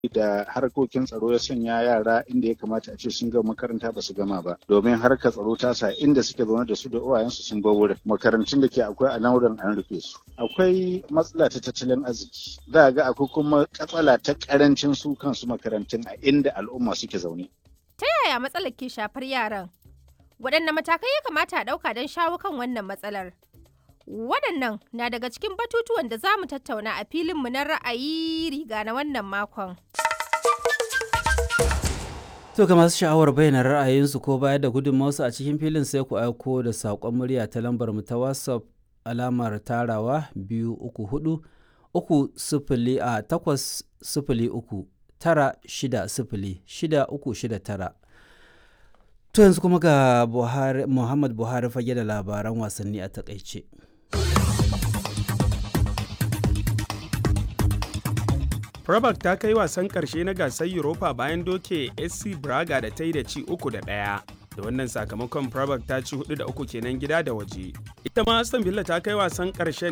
da harkokin tsaro ya sanya yara inda ya kamata a ce sun gama makaranta ba su gama ba domin harkar tsaro ta sa inda suke zaune da su da uwayensu sun bar wurin makarantun da ke akwai a nan an rufe su akwai matsala ta tattalin arziki za ga akwai kuma katsala ta karancin su kansu makarantun a inda al'umma suke zaune ta yaya matsalar ke shafar yaran waɗanne matakai ya kamata a ɗauka don shawo kan wannan matsalar waɗannan na daga cikin batutuwan da za mu tattauna a filinmu na ra'ayi riga na wannan makon To ga masu sha'awar bayyana ra'ayinsu ko bayar da gudunmawarsu a cikin filin sai ku aiko da saƙon murya ta lambar mu ta WhatsApp alamar tarawa biyu uku hudu uku sifili a takwas sifili uku tara shida sifili shida uku shida tara. To yanzu kuma ga Buhari, Muhammad Buhari fage da labaran wasanni a takaice. Prabak ta kai wasan ƙarshe na gasar Europa bayan doke SC Braga da ta yi da ci uku da ɗaya. Da wannan sakamakon Prabak ta ci hudu da uku kenan gida da waje. Ita ma Aston Villa ta kai wasan ƙarshen